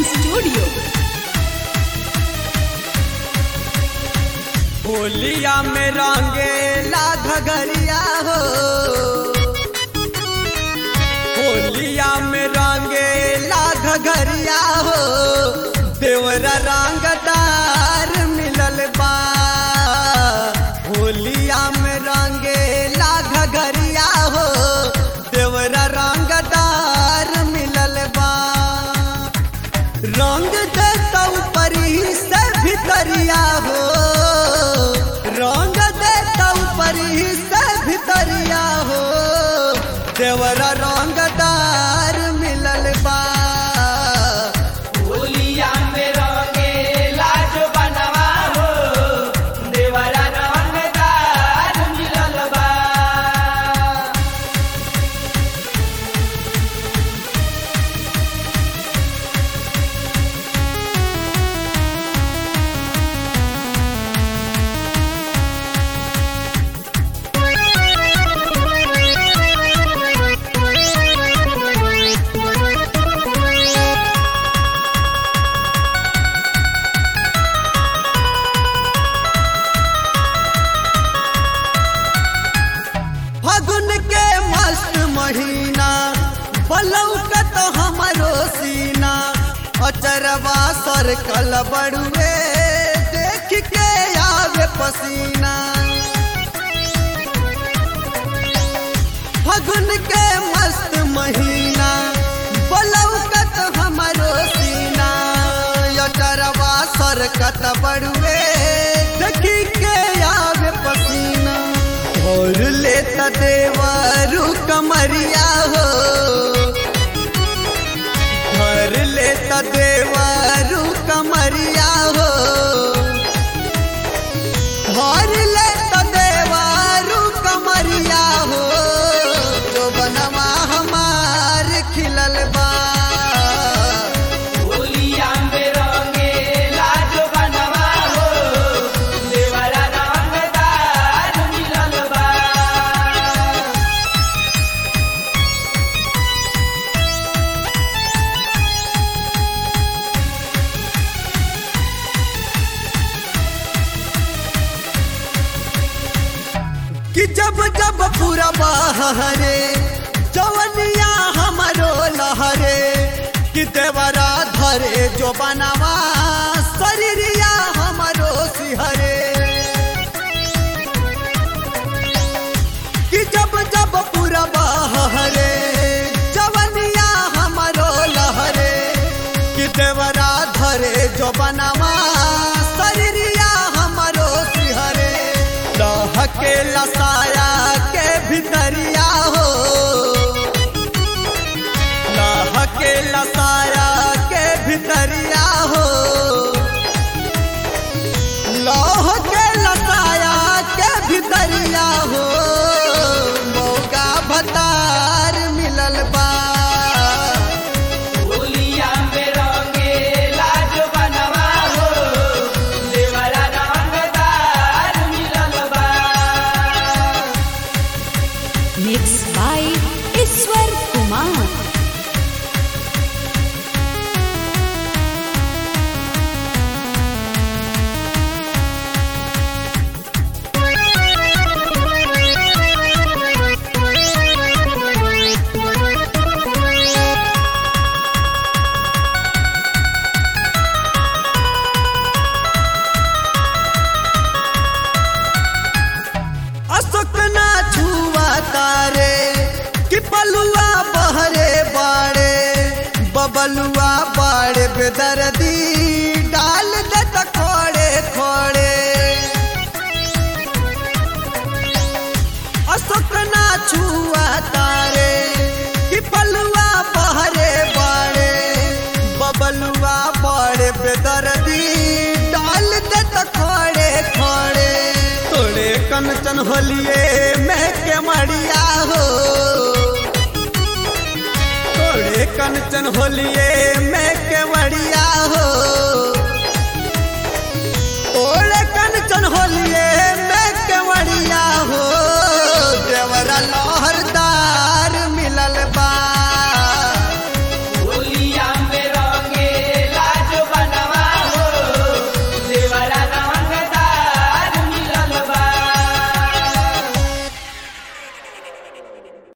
recording studio होलिया में रंगेला घगरिया हो होलिया में रंगेला घगरिया हो देवरा रंगदार मिलल बा होलिया में रंगेला घगरिया हो देवरा रंगदार मिलल बा रंग देता ऊपरी से भितरिया हो रंग देता ऊपरी से भितरिया हो देवरा रंगदार मिलल बा होलिया में रंगेला जो बनवा हो देवरा रंगदार मिलल बा फगुन के मस्त महीना बलौकत हमरो सीना अचरवा सर कल बड़ुए देख के आवे पसीना फगुन के मस्त महीना बलौकत हमरो सीना अचरवा सर कत बड़ुए देखी के आवे पसीना और लेता देवारू कमरिया हो घर लेता देवारू कमरिया हो घर लेता देवारू कमरिया हो जो बनवा हमार खिलल बा होलिया में रंगेला जो बनवा हो देवरा रंगदार मिलल बा कि जब जब पूरा बहरे जवनिया हमारो लहरे कि देवरा धरे जो बनावा शरीरिया हमारो सिहरे कि जब जब पूरा बहरे जवनिया हमारो लहरे कि देवरा धरे जो बनावा शरीरिया हमारो सिहरे लहके लसाया के भितरिया हो लहके लसाया के भितरिया हो लौह के लसाया के भितरिया हो मौका भतार मिलल बा होलिया में रंगेला जो बनवा हो देवरा रंगदार मिलल बा मिक्स बाय ईश्वर कुमार अशोक ना छुआ तारे कि पलुआ बहरे बाड़े बबलुआ बाड़े बेदर्दी डाल दे त खोड़े खोड़े अशोक ना छुआ तारे कि पलुआ बहरे बाड़े बबलुआ बाड़े बेदर्दी डाल दे त खोड़े खोड़े तोड़े कंचन होलिए मैं के मड़िया हो तोड़े कंचन होलिए मैं के मड़िया हो तोड़े कंचन होलिए